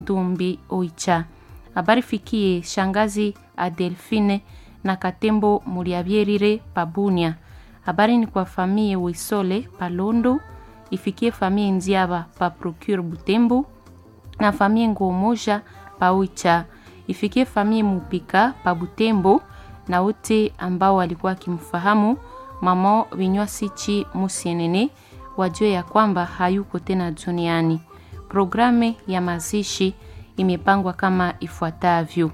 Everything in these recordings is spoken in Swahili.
Tumbi Oicha. Habari fikie shangazi Adelfine na Katembo Muliavyerire Pabunia. Habari ni kwa famie Wisole Palondo, ifikie famie Nziaba pa Procure Butembo na famie Ngomoja pa Oicha, ifikie famie Mupika pa Butembo na wote ambao walikuwa wakimfahamu mama Vinywasichi Musienene wajue ya kwamba hayuko tena duniani. Programu ya mazishi imepangwa kama ifuatavyo: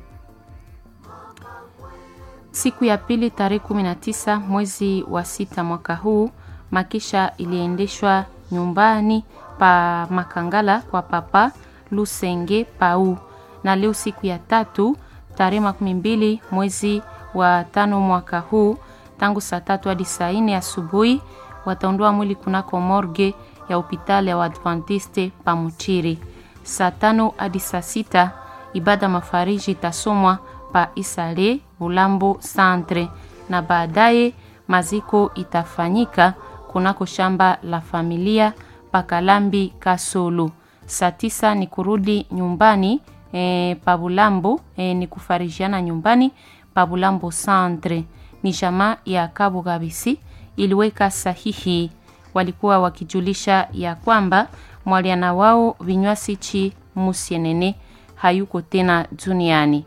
siku ya pili tarehe 19 mwezi wa sita mwaka huu, makisha iliendeshwa nyumbani pa Makangala kwa papa Lusenge Pau, na leo siku ya tatu tarehe makumi mbili mwezi wa tano mwaka huu, tangu saa tatu hadi saa nne asubuhi wataondoa mwili kunako morgue ya hospitali ya Waadventiste Pamuchiri. Saa tano hadi saa sita ibada mafariji itasomwa pa Isale Bulambo Centre, na baadaye maziko itafanyika kunako shamba la familia Pakalambi Kasolo. Saa tisa ni kurudi nyumbani e, pa Bulambo e, ni kufarijiana nyumbani pa Bulambo Centre. Ni jamaa ya Kabo Gabisi iliweka sahihi, walikuwa wakijulisha ya kwamba mwaliana wao Vinywasichi Musienene hayuko tena duniani.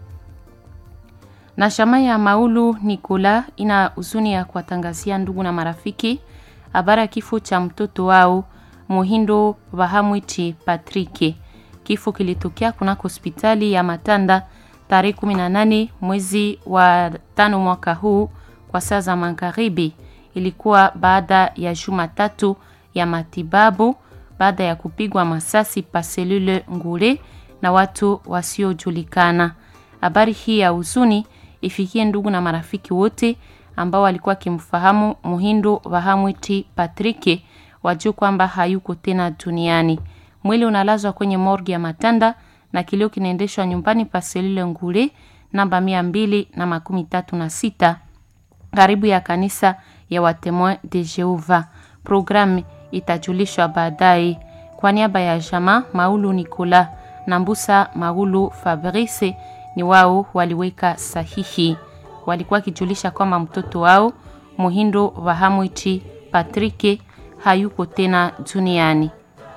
Na shama ya Maulu Nikola ina huzuni ya kuwatangazia ndugu na marafiki habari ya kifo cha mtoto wao Muhindo Bahamwiti Patrike. Kifo kilitokea kunako hospitali ya Matanda tarehe 18 mwezi wa tano mwaka huu kwa saa za magharibi. Ilikuwa baada ya juma tatu ya matibabu baada ya kupigwa masasi pa selule Ngule na watu wasiojulikana. Habari hii ya huzuni ifikie ndugu na marafiki wote ambao walikuwa wakimfahamu Muhindo Bahamwiti Patrike, wajue kwamba hayuko tena duniani. Mwili unalazwa kwenye morgi ya Matanda na kilio kinaendeshwa nyumbani pa selule Ngule namba mia mbili na makumi tatu na sita karibu ya kanisa ya Watemoin de Jehova. Programu itajulishwa baadaye. Kwa niaba ya jama Maulu Nikola na Mbusa Maulu Fabrice ni wao waliweka sahihi, walikuwa wakijulisha kwamba mtoto wao Muhindo Vahamwiti Patrike hayuko tena duniani.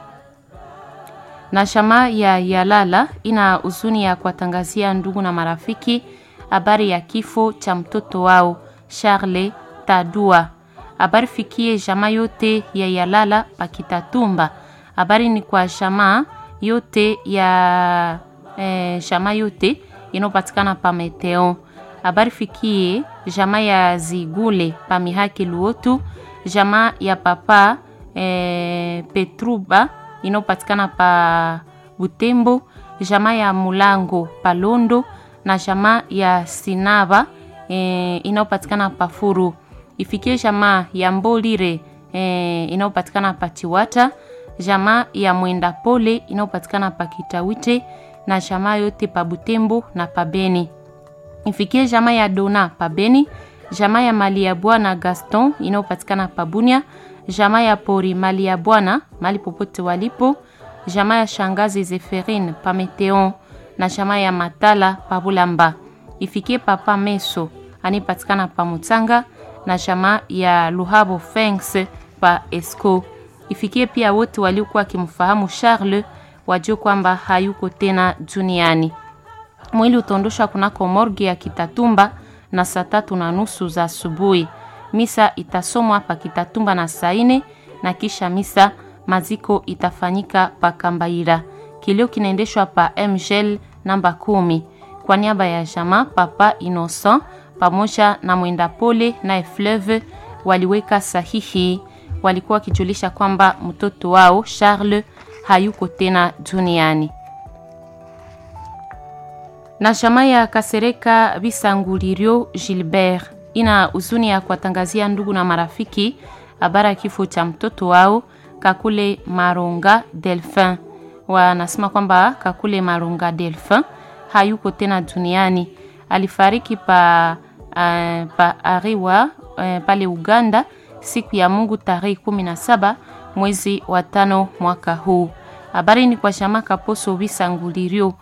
Na shama ya Yalala ina huzuni ya kuwatangazia ndugu na marafiki habari ya kifo cha mtoto wao Charles Tadua. Habari fikie jamaa yote ya Yalala Pakitatumba. Habari ni kwa jamaa yote ya eh, jamaa yote inayopatikana pa Meteo. Habari fikie jamaa ya Zigule pa Mihaki Luotu, jamaa ya papa eh, Petruba inayopatikana pa Butembo, jamaa ya Mulango Palondo na jamaa ya Sinava e, inayopatikana pa Furu. Ifikie jamaa ya Mbolire e, inayopatikana pa Chiwata, jamaa ya Mwenda Pole inayopatikana pa Kitawite na jamaa yote pa Butembo na pa Beni. Ifikie jamaa ya Dona pa Beni, jamaa ya Mali ya Bwana Gaston inayopatikana pa Bunia, jamaa ya Pori Mali ya Bwana mali popote walipo, jamaa ya Shangazi Zeferine pa Meteon na jamaa ya Matala pa Bulamba. Ifikie papa Meso anipatikana pa Mutanga na jamaa ya Luhabo Fengs pa Esco. Ifikie pia wote waliokuwa wakimfahamu Charles wajue kwamba hayuko tena duniani. Mwili utaondoshwa kunako morgue ya Kitatumba na saa tatu na nusu za asubuhi. Misa itasomwa pa Kitatumba na saa nne na kisha misa maziko itafanyika pa Kambaira. Kilio kinaendeshwa pa Mgel namba kumi kwa niaba ya jamaa Papa Innocent pamoja na mwenda pole na Fleuve waliweka sahihi. Walikuwa wakijulisha kwamba mtoto wao Charles hayuko tena duniani. Na jamaa ya Kasereka Bisangulirio Gilbert ina huzuni ya kuwatangazia ndugu na marafiki habari ya kifo cha mtoto wao Kakule Maronga Delphin. Wanasema kwamba Kakule Maronga Delphin hayuko tena duniani. Alifariki pa, uh, pa Ariwa uh, pale Uganda siku ya Mungu tarehe 17 mwezi wa tano mwaka huu. habari ni kwa shama kaposo bisangulirio